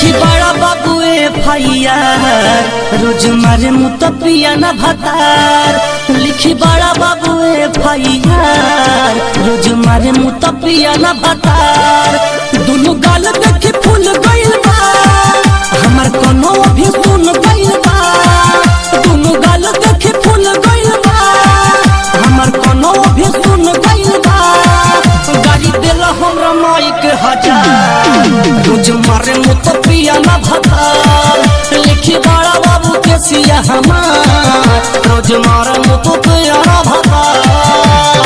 लिखी बड़ा बाबू ए भैया रोज मारे मुत पिया न भतार लिखी बड़ा बाबू ए भैया रोज मारे मुत पिया न भतार दुनु गाल देखी फूल गइल बा हमर कोनो भी सुन गइल बा दुनु गाल देखी फूल गइल बा हमर कोनो भी सुन गइल बा गाड़ी देल हमरा माइक हजार रोज मारे मुत पिया न भतार लिखी बड़ा बाबू के सिया हमार रोज मारे मुत पिया न भतार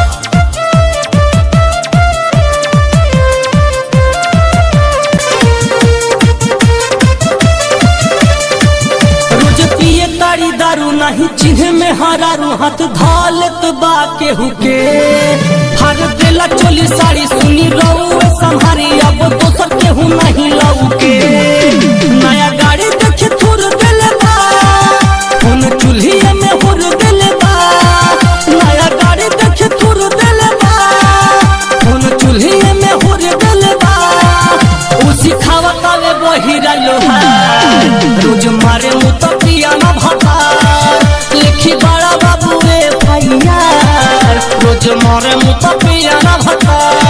रोज पिए तारी दारू नहीं चिन्ह में हरारू हाथ धालत बा केहू के हर देला चोली साड़ी सुनी रहू संहारी अब दोसर केहू नहीं लऊ के नया गाड़ी देखे थुर देले बा फोन चूल्हिए में हुर देले बा नया गाड़ी देखे थुर देले बा फोन चूल्हिए में हुर देले बा उसी खावा तावे बहिरा लोहा रोज मारे मुत पिया न भतार लिखी बड़ा बाबू रे भैया रोज मारे मुत पिया न भतार